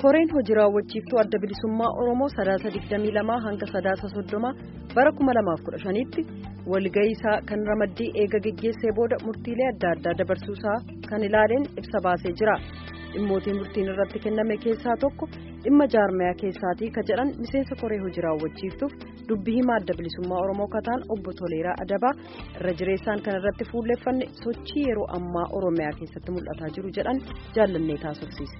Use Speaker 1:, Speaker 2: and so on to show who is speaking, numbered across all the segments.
Speaker 1: koreen hojii raawwachiiftuu adda bilisummaa oromoo sadaasa 22 hanga sadaasa 30 bara 2015tti walga'iisaa kan ramaddii eega geggeessee booda murtiilee adda addaa dabarsuusaa kan ilaaleen ibsa baasee jira dhimmootiin murtiin irratti kenname keessaa tokko dhimma jaarmayaa keessaatii ka jedhan miseensa koree hojii raawwachiiftuuf dubbii himaa adda bilisummaa oromoo kataan obbo Toleeraa Adabaa irra jireessaan kan irratti fuulleeffanne sochii yeroo ammaa oromiyaa keessatti mul'ataa jiru jedhan jaallannee taasifsiise.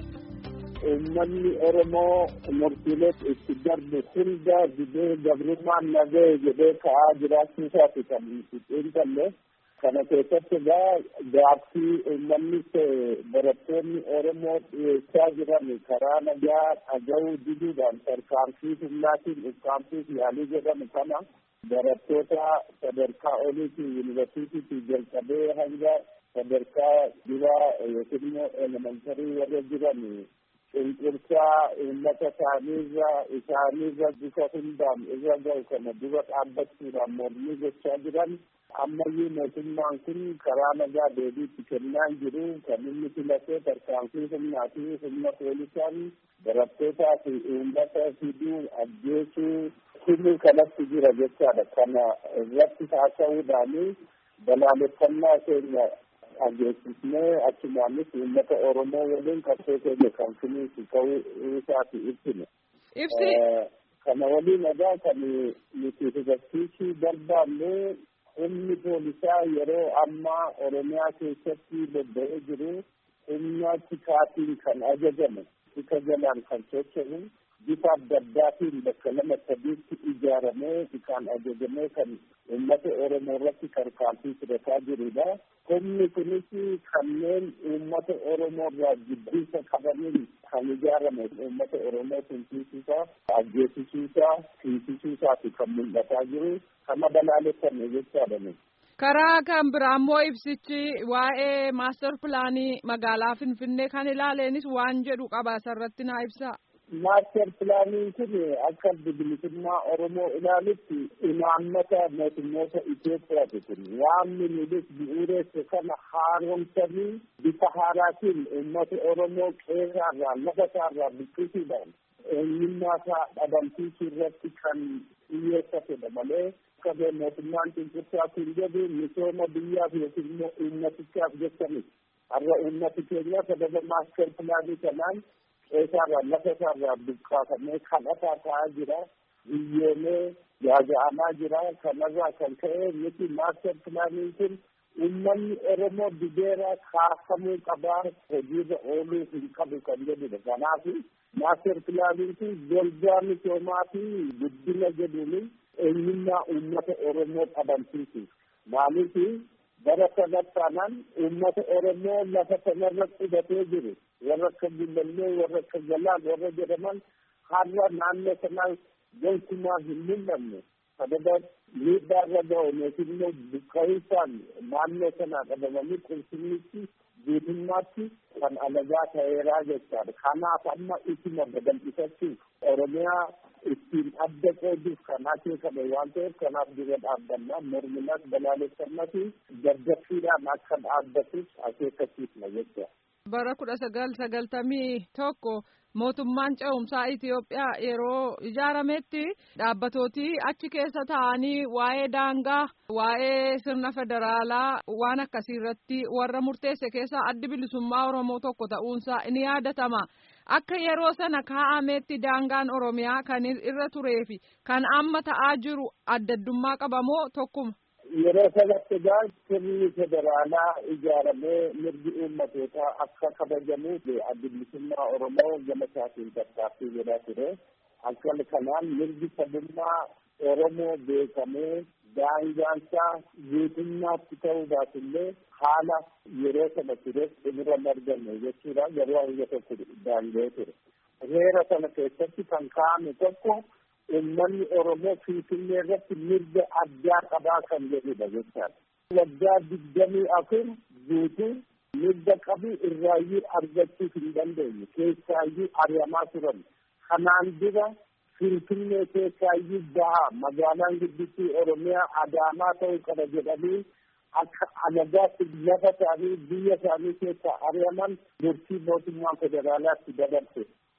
Speaker 2: uummanni oromoo murtiilee itti darbe hunda didee gabrummaan nagee jedhee ka'aa jiraachuu isaati kan xiinxalle kana keessatti egaa gaaffii uummanni barattoonni oromoo dhiyeessaa jiran karaa nagaa dhaga'uu diduudhaan tarkaanfii humnaatiin ukkaamsuuf yaalii jedhamu kana barattoota sadarkaa oliitii yuunivarsiitiitii jalqabee hanga sadarkaa duraa yookiin immoo elementarii warra jiran cunqursaa uummata isaaniirra isaaniirra bifa hundaan irra ga'u kana dura dhaabbachuudhaan mormii gochaa jiran ammayyuu mootummaan kun karaa nagaa deebiitti kennaa jiru kan inni filatee tarkaanfii humnaa fi humna poolisaan barattootaa fi uummata fiduu ajjeesuu himuu kanatti jira jechaadha kana irratti haasa'uudhaani balaaleffannaa keenya dhageessisnee achumaanis uummata oromoo waliin qabsoo keenya kan finiisu ta'uu isaati ibsine.
Speaker 3: Ibsi.
Speaker 2: Kana waliin egaa kan nuti hubachiisuu barbaanne humni poolisaa yeroo ammaa oromiyaa keessatti bobba'ee jiru humna tikaatiin kan ajajame tika jalaan kan socho'u bifa adda addaatiin bakka lama sadiitti ijaaramee kan ajajamee kan uummata oromoo irratti tarkaanfii fudhataa jirudha. Humni kunis kanneen uummata oromoo irraa jibbinsa qabaniin kan ijaarame uummata oromoo tumsiisuusaa, ajjeesisuusaa, tiisisuusaati kan mul'ataa jiru. Kana balaaleffanne jechaadha.
Speaker 3: Karaa kan biraa immoo ibsichi waa'ee maastar pilaanii magaalaa Finfinnee kan ilaaleenis waan jedhu qaba asirratti naa ibsaa.
Speaker 2: Maaster pilaaniin kun akka bilisummaa Oromoo ilaalutti imaammata mootummoota Itoophiyaati kun waan nulis bu'uureesse kana haaromsanii bifa haaraatiin uummata Oromoo qeerraarraa lafa isaarraa buqqisuudhaan eenyummaa isaa dhabamsiisuu irratti kan xiyyeeffatedha malee akka mootummaan cunqursaa kun jedhu misooma biyyaaf yookiin immoo uummatichaaf jechanidha. Har'a uummati keenya sababa maaster pilaanii kanaan qeessaarraa lafa isaarraa buqqaafamee kadhataa ta'aa jira biyyoomee yaaja'amaa jira kanarraa kan ka'e miti maaster pilaaniin kun uummanni oromoo dideera kaafamuu qabaa hojiirra ooluu hin qabu kan jedhudha kanaaf maaster pilaaniin kun golgaa misoomaa fi guddina jedhuun eenyummaa uummata oromoo dhabamsiisuuf maaliif bara kanatti taanaan uummata oromoo lafa kanarra qubatee jiru warra akka gullallee warra akka galaan warra jedhaman har'a naannoo sanaa gonkumaa hin mul'anne sababa miidhaarra ga'u yookiin immoo buqqa'insaan naannoo sanaa qabamanii qulqullinnichi guutummaatti kan alagaa ta'eeraa jechaadha kanaaf amma ituma babal'ifachuuf oromiyaa ittiin adda qooduuf kan akeekame waan ta'eef kanaaf dura dhaabbannaa morminas balaaleffannas gaddaffiidhaan akka dhaabbatus akeekkachiifna jecha.
Speaker 3: bara kudha sagal sagaltamii tokko mootummaan ce'umsaa Itoophiyaa yeroo ijaarametti dhaabbatooti achi keessa ta'anii waa'ee daangaa waa'ee sirna federaalaa waan akkasii irratti warra murteesse keessaa addi bilisummaa Oromoo tokko ta'uunsaa ni yaadatama. Akka yeroo sana kaa'ametti daangaan Oromiyaa kan irra turee fi kan amma ta'aa jiru addaddummaa qabamoo tokkuma.
Speaker 2: yeroo sanatti egaa sirni federaalaa ijaaramee mirgi uummatootaa akka kabajamuuf addi bilisummaa oromoo gama isaatiin tattaaffii godhaa ture akka kanaan mirgi sabummaa oromoo beekamee daangaansaa guutummaatti ta'uu baatullee haala yeroo sana ture xumura marganne jechuudha yeroo hanga tokko daanga'ee ture heera sana keessatti kan kaa'ame tokko uummanni oromoo finfinnee irratti mirga addaa qabaa kan jedhudha jechaadha. Waggaa digdamii afur guutuu mirga qabu irraayyuu argachuu hin dandeenye keessaayyuu ari'amaa turan. Kanaan dura finfinnee keessaayyuu bahaa magaalaan guddittii oromiyaa adaamaa ta'uu qaba jedhanii akka alagaatti lafa isaanii biyya isaanii keessaa ari'aman murtii mootummaa federaalaatti dabarse.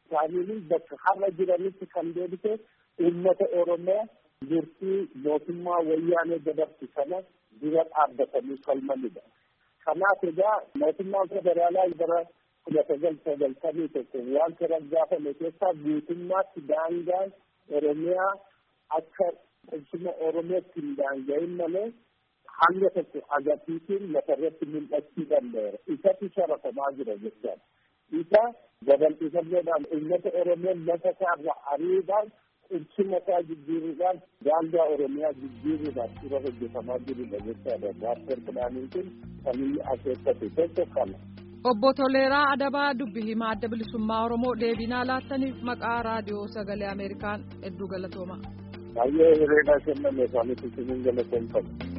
Speaker 2: isaanii bakka har'a jiranitti kan deebise uummata Oromoo murtii mootummaa wayyaanee dabarsu sana dura dhaabbatanii falmanidha. Kanaaf egaa mootummaan federaalaa bara kudha sagal sagaltamii tokko waan kana gaafame keessaa guutummaatti daangaan Oromiyaa akka qubsuma Oromootti hin daanga'in malee hanga tokko agarsiisuun lafarratti mul'achuu danda'eera. Isatti sharafamaa jira jechaadha. Isa babal'ifannoodhaan uummata Oromoo lafa isaarra ariidhaan qubsuma isaa jijjiiruudhaan daangaa Oromiyaa jijjiiruudhaan dura hojjetamaa jirudha jechaadha. Maastar pilaaniin kun kan inni akeekkate tokko kana.
Speaker 3: Obbo Toleeraa Adabaa dubbi himaa adda bilisummaa Oromoo deebinaa laattaniif maqaa raadiyoo sagalee Ameerikaan hedduu galatooma.
Speaker 2: Baay'ee hiriira kenname isaaniif isin galatoomfama.